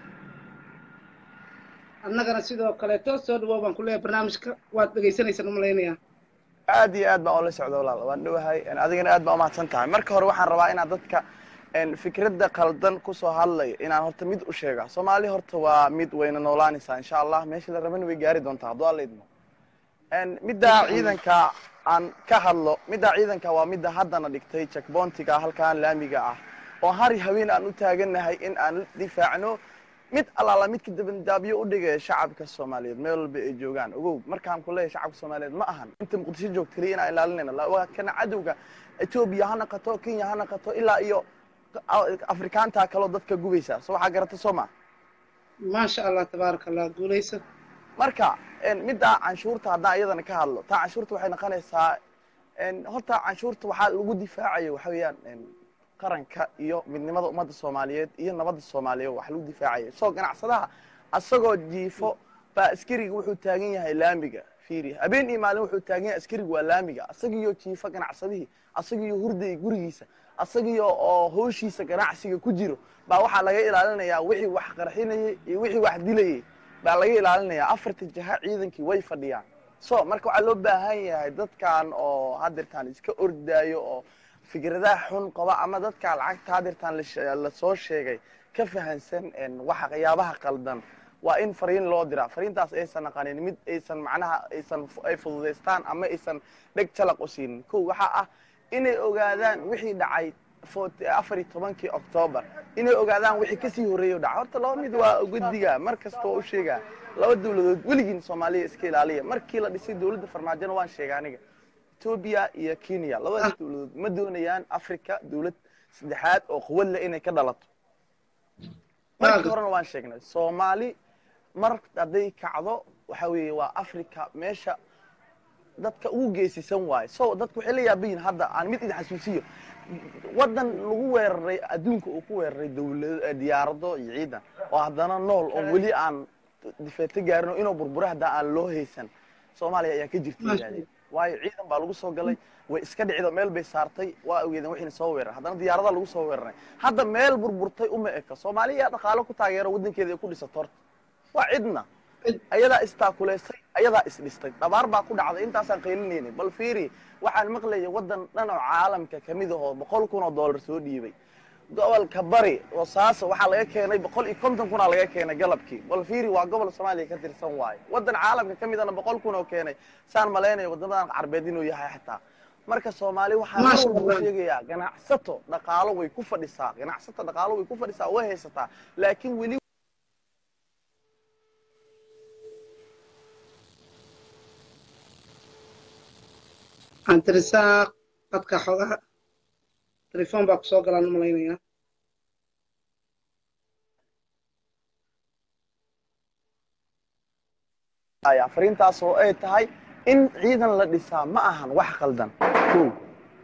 annagana sidoo kaleeto soo dhawow baan ku leeyahay barnaamijka waad dhegaysanaysan umalaynayaa aad iyo aad baan oola socda walaal waan dhowahay adigana aad baa umahadsan tahay marka hore waxaan rabaa inaad dadka fikradda qaldan kusoo hadlaya inaan horta mid u sheega soomaali horta waa mid wayna noolaanaysaa insha allah meeshii la rabana way gaari doontaa hadduu alla idmo middaa ciidanka aan ka hadlo middaa ciidanka waa midda haddana dhigtay jackboontiga halkaan laamiga ah oo hari haween aan u taaganahay in aan difaacno mid allaala midka dabandaabyo u dhigaya shacabka soomaaliyeed meel walba ay joogaan ogow markaan ku leeyahay shacabka soomaaliyeed ma ahan inta muqdisho joogta keliya inaan ilaalinayna waa kana cadowga etoobiya ha naqato kenya ha naqato ilaa iyo afrikaantaa kaloo dadka gubaysa so waxaa garata soo ma maasha allah tabaaraka allah guulayso marka middaa canshuurta haddaan iyadana ka hadlo taa canshuurta waxay noqonaysaa horta canshuurta waxaa lagu difaacayo waxa weeyaan qaranka iyo midnimada ummadda soomaaliyeed iyo nabadda soomaaliyeed wax lagu difaacayo soo ganacsadaha asagoo jiifo baa askariga wuxuu taagan yahay laamiga fiiri habeen iyo maalin wuxuu taagan yahay askariga waa laamiga asagiyo jiifo ganacsadihii asagiyo hurday gurigiisa asagiyo oo howshiisa ganacsiga ku jiro baa waxaa laga ilaalinayaa wixii wax qarxinayay iyo wixii wax dilayay baa laga ilaalinayaa afarta jaha ciidankii way fadhiyaan so marka waxaa loo baahan yahay dadkan oo hadeertaan iska ordaayo oo fikradaha xun qaba ama dadka lacagta hadeertaan lasoo sheegay ka fahansan waxa qiyaabaha qaldan waa in fariin loo diraa fariintaas aysan naqanin mid aysan macnaha aysan ay fududaystaan ama aysan dheg jalaq u siinin ko waxaa ah inay ogaadaan wixii dhacay afar iyo tobankii octoobar inay ogaadaan wixii kasii horreeya dhaca horta laba mid waa guddiga mar kasta waa u sheegaa laba dawladood weligiin soomaaliya iska ilaaliya markii la dhisay dawladda farmaajona waan sheega aniga etoobiya iyo kenya labadaas dawladood ma doonayaan africa dawlad saddexaad oo quwad leh inay ka dhalato markii horena waan sheegnay soomaali mar hadday kacdo waxa weeye waa africa meesha dadka ugu geesisan waayo so dadku waxay la yaabayin hadda aan mid idin xasuusiyo waddan lagu weeraray adduunka uu ku weeraray dawlad diyaarado iyo ciidan oo haddana nool oo weli aan difeeto gaarin inuu burbura haddaa aan loo haysan soomaaliya ayaa ka jirta yidhahdeen waayo ciidan baa lagu soo galay way iska dhicdo meel bay saartay waa ogeedeen waxayna soo weeraray haddana diyaaradaha lagu soo weeraray hadda meel burburtay uma eka soomaaliya yaa dhaqaalo ku taageero waddankeeda ay ku dhisato horta waa cidna ayadaa istaakuleysay ayadaa isdhistay dhabaar baa ku dhacday intaasaan qaylinaynin bal fiiri waxaan maqlayay waddan dhan oo caalamka kamid ahoo boqol kun oo dollar soo dhiibay gobolka bari boosaaso waxaa laga keenay boqol iyo konton kunaa laga keenay galabkii bal fiiri waa gobol soomaaliya ka tirsan waayo waddan caalamka ka midana boqol kun oo keenay saan malaynayo waddamadan carbeed inuu yahay xataa marka soomaali waxaa mar walba sheegayaa ganacsato dhaqaalo way ku fadhisaa ganacsato dhaqaalo way ku fadhisaa way haysataa laakiin weli cabdirasaaq dadka xogaha telefoon baa kusoo galaan u malaynayaa fariintaas oo ay tahay in ciidan la dhisaa ma ahan wax qaldan o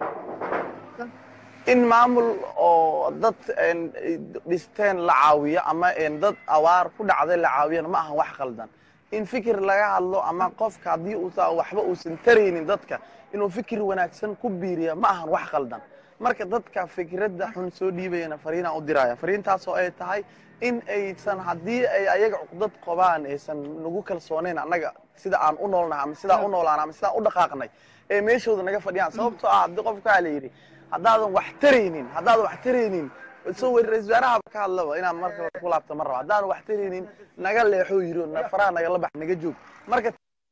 in maamul oo dad dhisteen la caawiyo ama dad awaar ku dhacday la caawiyana ma ahan wax qaldan in fikir laga hadlo ama qofka haddii uusa waxba uusan taraynin dadka inuu fikir wanaagsan ku biiriya ma ahan wax qaldan marka dadka fikradda xun soo dhiibayana fariinaan u diraya fariintaas oo ay tahay in aysan haddii ay ayaga cuqdad qabaan aysan nagu kalsoonayn annaga sida aan u noolnahay ama sidaan u noolaan ama sidaan u dhaqaaqnay ee meeshooda naga fadhiyaan sababtoo ah haddii qofka waxaa la yidhi haddaadan wax taraynin haddaadan wax taraynin soo weri ra-isul wasaaraha ka hadlaba inaan marka ku laabta ma raba haddaadan wax taraynin naga leexoo yiri faraha nagala bax naga joog marka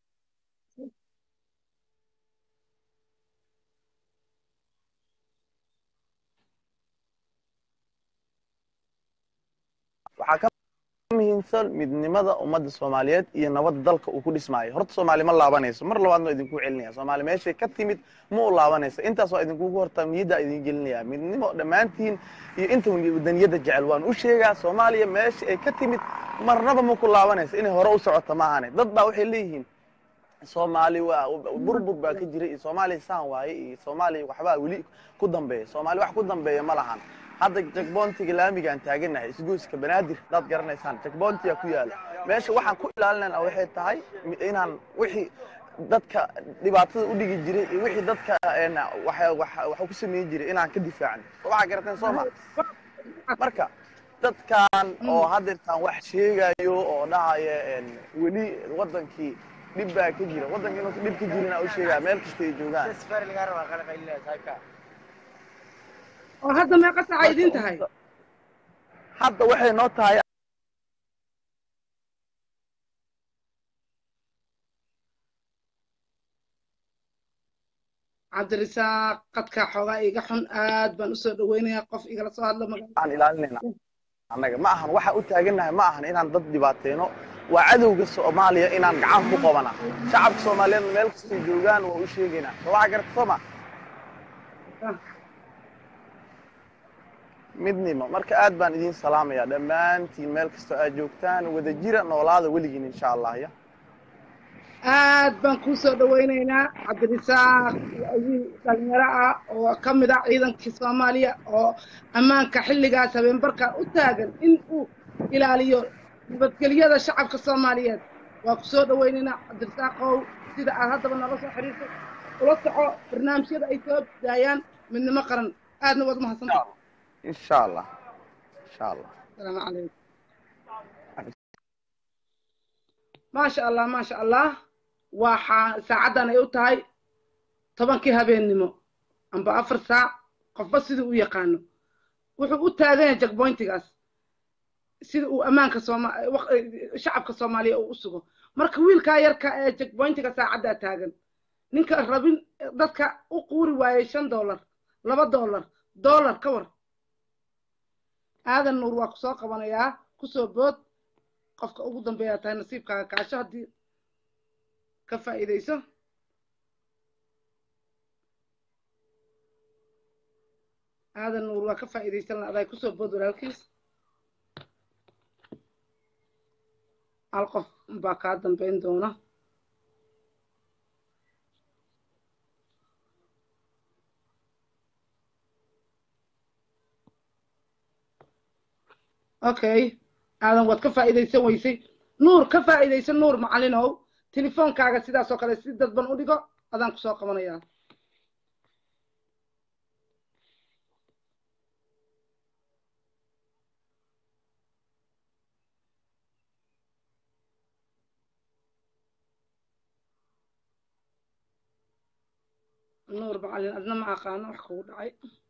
waxaa ka muhiimsan midnimada ummadda soomaaliyeed iyo nabadda dalka uu ku dhismaayo horta soomaali ma laabanayso mar labaadna idinku celinaya soomaali meeshay ka timid ma u laabanayso intaas waa idinkugu hortaa niyaddaa idin gelinaya midnimo dhammaantiin iyo inta wadaniyadda jecel waan u sheegaa soomaaliya meesha ay ka timid marnaba ma ku laabanayso inay hore u socoto maahane dad baa waxay leeyihiin soomaali waa burbur baa ka jira iyo soomaaliya saan waaye iyo soomaaliya waxbaa weli ku dambeeya soomaali wax ku dambeeya ma lahan hadda jakboontiga laamigaan taaganahay isgoyska banaadir hadaad garanaysaan jakboontiyaa ku yaala meesha waxaan ku ilaalinayna waxay tahay inaan wixii dadka dhibaatada u dhigi jiray iyo wixii dadka waxa ku sameyn jiray inaan ka difaacno so waxaa garateen soo ma marka dadkan oo hadeertaan wax sheegayo oo dhahaya weli wadankii dhib baa ka jira waddanka inuusa dhib ka jirin aa u sheegaya meel kasta ay joogaan oo hadda meeqa saca idin tahay hadda waxay noo tahay cabdirisaaq qadkaa xoogaa iga xun aad baan usoo dhaweynayaa qof igala soo hadla aan ilaalinayna annaga ma ahan waxa u taagannahay ma ahan inaan dad dhibaateyno waa cadowga soomaaliya inaan gacan ku qabana shacabka soomaaliyeedna meel kastay joogaan waa u sheegaynaa soo waxa garata soo ma midnimo marka aad baan idiin salaamayaa dhammaantiin meel kastoo aad joogtaan wada jira noolaada weligiin insha allah ya aad baan kuu soo dhawaynaynaa cabdirisaaq wiil dhalinyaro ah oo ka mid ah ciidankii soomaaliya oo ammaanka xilligaas habeenbarka u taagan in uu ilaaliyo nabadgelyada shacabka soomaaliyeed waa ku soo dhawaynaynaa cabdirisaaqow sida aad haddaba nala soo xiriirtay ula soco barnaamijyada ay soo daayaan midnimo qaran aadna waad umahadsanta insha allah insha allah asalaamu calaykum maasha allah maasha allah waxaa saacaddan ay u tahay tobankii habeennimo amba afar saac qofba siduu u yaqaano wuxuu u taagan yahay jakboyntigaas sida uu ammaanka sooma shacabka soomaaliya uu u sugo marka wiilkaa yarka ee jakboyntiga saacaddaa taagan ninka rabin dadka u quuri waayey shan dollar laba dollar dollar ka war aadan nuur waa ku soo qabanayaa kusoo bood qofka ugu dambeeyaa tahay nasiibkaaga kaasho haddii ka faa'iidayso aadan nuur waa ka faa'iidaysan la aday kusoo bood walaalkiis hal qof baa kaa dambayn doona okay aadan waad ka faa'iidaysan weysay nuur ka faa'iidaysan nuur macallinow telefoonkaaga sidaas oo kale si dadban u dhigo adaan ku soo qabanayaa nuur macallin adna ma aqaano wax kugu dhacay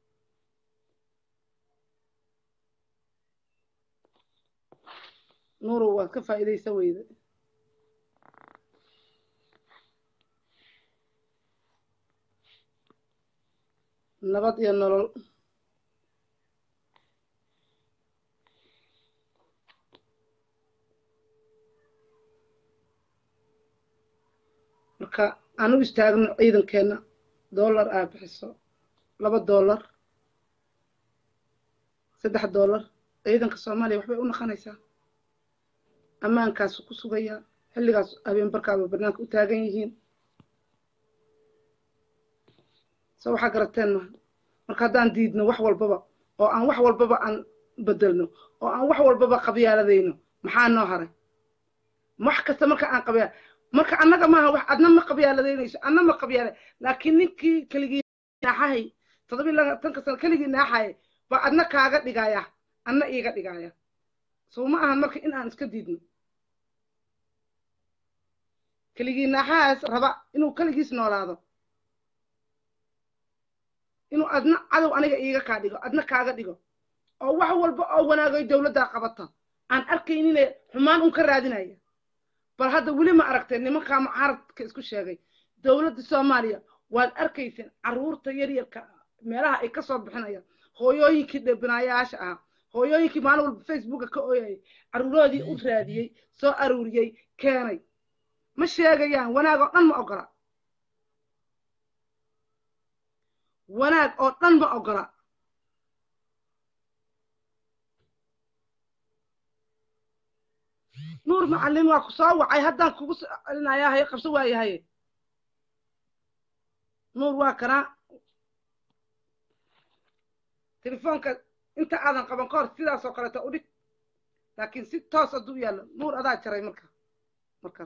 nuurow waad ka faa'iidaysa weyda nabad iyo nolol marka aan u istaagno ciidankeenna dollar aa bixiso laba dollar saddex dollar ciidanka soomaaliya waxbay u naqanaysaa ammaankaasu ku sugayaa xilligaas habeenbarkaaba barnaanka u taagan yihiin so waxaa garateen maha marka haddaan diidno wax walbaba oo aan wax walbaba aan bedelno oo aan wax walbaba qabyaaladayno maxaa noo haray wax kasta marka aan qabyaa marka annaga maaha wax adna ma qabyaaladaynayso adna ma qabyaala laakiin ninkii keligii naaxahay toddoba iyo labaatanka sano keligii naaxaya baa adna kaaga dhigaya adna iiga dhigaya sow ma ahan marka in aan iska diidno keligii naaxahaas raba inuu keligiis noolaado inuu adna cadow aniga iiga kaa dhigo adna kaaga dhigo oo wax walba oo wanaagay dowladdaa qabata aan arkaynine xumaan un ka raadinaya bal hadda weli ma aragteen nimankaa mucaaradka isku sheegay dowladda soomaaliya waad arkayseen carruurta yaryarka meelaha ay ka soo bixinayaan hooyooyinkii dhebinaayaasha ahaa hooyooyinkii maalin walba facebooka ka ooyayay carruuroodii u raadiyey soo aruuriyey keenay ma sheegayaan wanaag oo dhan ma ogola wanaag oo dhan ma ogola nuur macallin waa ku soo wacay haddaan kugu celinayaa haye qabso waayahaye nuur waa kanaa telefoonka inta aadan qaban ka hor sidaas oo kaleeta u dhig laakiin si toos hadduu yaallo nuur adaa jaray marka marka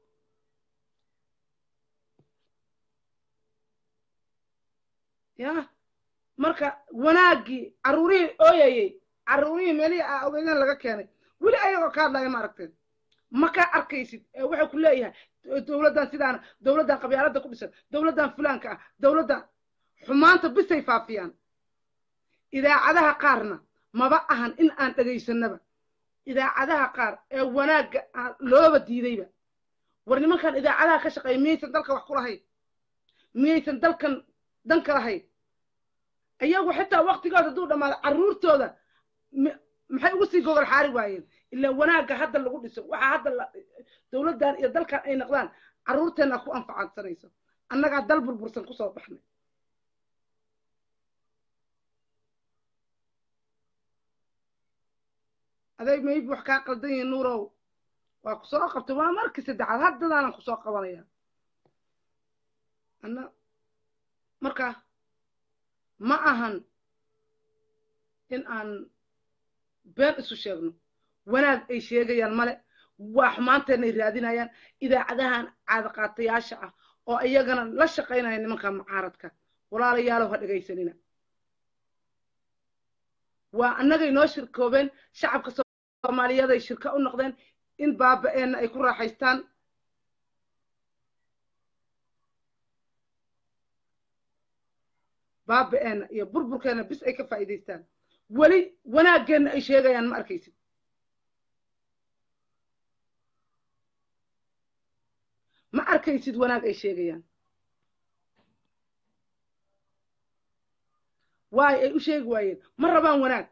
ya marka wanaaggii carruurihii ooyayey carruurihii meelihii aa ogeydeen laga keenay weli ayagoo ka hadlaya ma aragteen ma ka arkaysid ee wuxuu ku leeyahay dowladdan sidaana dowladdan qabyaaladda ku dhisan dowladdan fulaanka ah dowladdan xumaanta bisay faafiyaan idaacadaha qaarna maba ahan in aan dhegaysanaba idaacadaha qaar ee wanaagga looba diidayba war nimankan idaacadaha ka shaqeeya miyaysan dalka wax ku lahayn miyaysan dalkan danka lahayn iyagu xitaa waktigooda hadduu dhammaado carruurtooda maxay ugu sii gogol xaari waayeen ilaa wanaagga hadda lagu dhiso waxaa hadda dowladdan iyo dalkan ay noqdaan carruurteenna ku anfacadsanayso annagaa dal burbursan kusoo baxnay adeeg mayb wax kaa qaldan yihin nuurow waa ku soo qabtay waa markii saddexaad haddadaanan kusoo qabanaya anna marka ma ahan in aan been isu sheegno wanaag ay sheegayaan male waa xumaanteenay raadinayaan idaacadahan caadaqaatayaasha ah oo iyagana la shaqaynaya nimanka mucaaradka walaalayaalow ha dhegaysanina waa annagay noo shirkoobeen shacabka soomaaliyeed ay shirka u noqdeen in baaba-eenna ay ku raaxaystaan baaba-eenna iyo burburkeenna bis ay ka faa'iidaystaan weli wanaaggeenna ay sheegayaan ma arkaysid ma arkaysid wanaag ay sheegayaan waayo ay u sheegi waayeen ma rabaan wanaag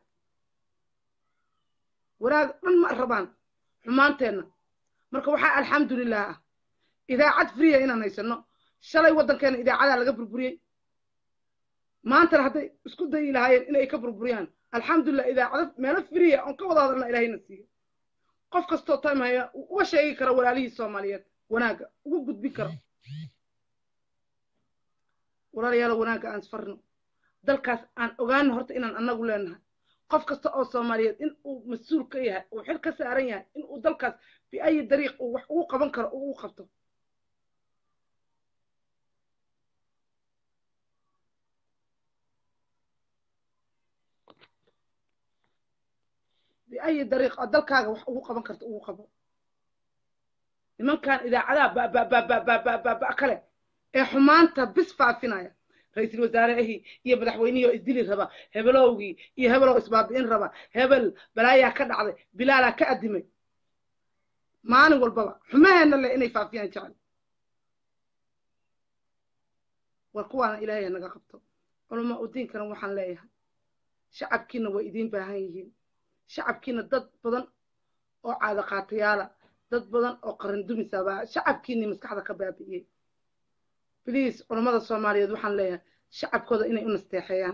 wanaag dhan ma rabaan xumaanteenna marka waxaa alxamdulilah ah idaacad friya inaan haysanno shalay waddankeena idaacadaa laga burburiyey maantana hadday isku dayi lahaayeen inay ka burburiyaan alxamdulilah idaacado meelo friya oon ka wada hadalna ilahayna siiyo qof kastoo time haya uga sheegi kara walaalihii soomaaliyeed wanaagga uga gudbin karo walaalayaalo wanaagga aan isfarno dalkaas aan ogaano horta inaan annagu leenahay qof kasta oo soomaaliyeed in uu mas-uul ka yahay uu xil ka saaran yahay in uu dalkaas biayi dariiq uu wax ugu qaban karo uu ugu qabto biayi dariiq oo dalkaaga wax ugu qaban karto ugu qabo nimankan idaacadaha bababababababa kale ee xumaanta bis faafinaya ra-iisul wasaarehii iyo madaxweynihii oo isdili raba hebelowgii iyo hebeloo isbaabi'in raba hebel balaayaa ka dhacday bilaalaa ka addimay maalin walbaba xumaheenna leh inay faafiyaan jecel war kuwaana ilaahay naga qabto culamaa u diinkana waxaan leeyahay shacabkiina way idiin baahan yihiin shacabkiina dad badan oo caadaqaatayaala dad badan oo qaran dumisabaa shacabkiinii maskaxda ka baabi'iyey bliis culammada soomaaliyeed waxaan leeyahay shacabkooda inay u nasteexeeyaan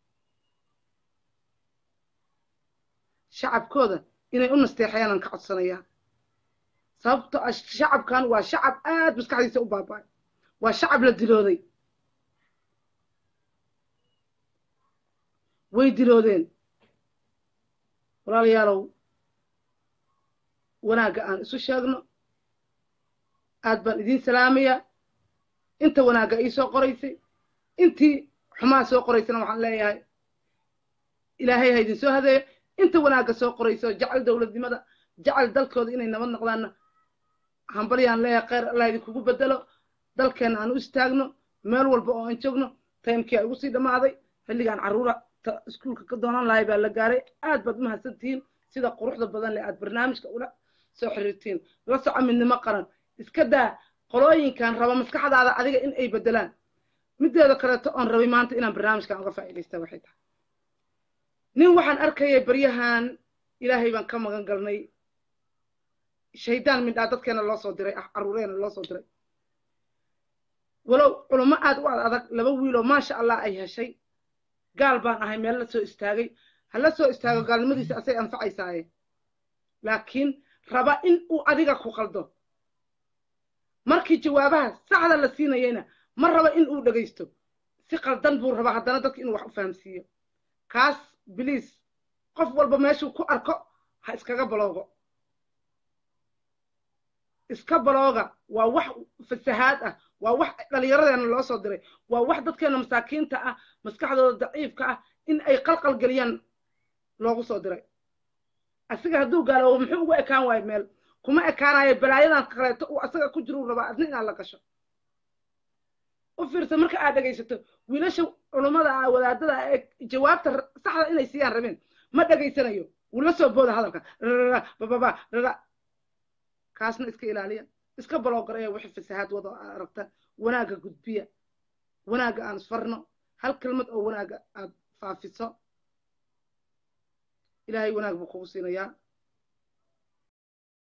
shacabkooda inay u nasteexeeyaan aan ka codsanayaa sababto ah shacabkan waa shacab aad maskaxdiisa u baaba'ay waa shacab la dilooday way diloodeen walaalayaalow wanaagga aan isu sheegno aad baan idiin salaamayaa inta wanaagga ii soo qoraysay intii xumaa soo qoraysana waxaan leeyahay ilaahay ha idin soo hadeeyo inta wanaagga soo qorayso jecel dowladnimada jecel dalkooda inay nabad noqdaanna hambalyaan leeyahay kheyr allah idinkugu bedelo dalkeenna aan u istaagno meel walba oo aan joogno taymkii a igu sii dhammaaday xilligaan carruura iskuulka ka doonan lahay baa la gaaray aad baad umahadsantihiin sida quruxda badan leh aad barnaamijka ula soo xiriirtiin la soco midnimo qaran iska daa qolooyinkan raba maskaxdaada adiga in ay bedelaan mideeda kaleeto oon rabay maanta inaan barnaamijkan uga faa'iidaysta waxay tahay nin waxaan arkayay baryahan ilaahay baan ka magan galnay shaydaan midhaa dadkeena loo soo diray ah carruureena loo soo diray walow culamo aad u ad adag laba wiiloo maasha allah ay heshay gaal baan ahay meel la soo istaagay ha la soo istaago gaalnimadiisa asay anfacaysaaye laakiin raba in uu adiga ku qaldo markii jawaabaha saxda la siinayayna ma raba in uu dhegaysto si qaldan buu rabaa haddana dadka inuu wax u fahamsiiyo kaas biliis qof walba meeshuu ku arko ha iskaga baloogo iska balooga waa wax fasahaad ah waa wax dhallinyaradeena loo soo diray waa wax dadkeena masaakiinta ah maskaxdooda daciifka ah in ay qalqal geliyaan loogu soo diray asiga hadduu gaaloobo muxuu ugu ekaan waayo meel kuma ekaanayo balaayadan kaleeto uu asaga ku jiro rabaa adna inaad la gasho u fiirsa marka aad dhegaysato wiilasha culummada ah wadaadada ee jawaabta saxda inay siiyaan rabeen ma dhegaysanayo wuu la soo booda hadalka bababa rara kaasna iska ilaaliya iska baloogaraya wixii fasahaad wado aad aragtaan wanaagga gudbiya wanaagga aan isfarno hal kelmad oo wanaagga aad faafiso ilaahay wanaag buu kugu siinayaa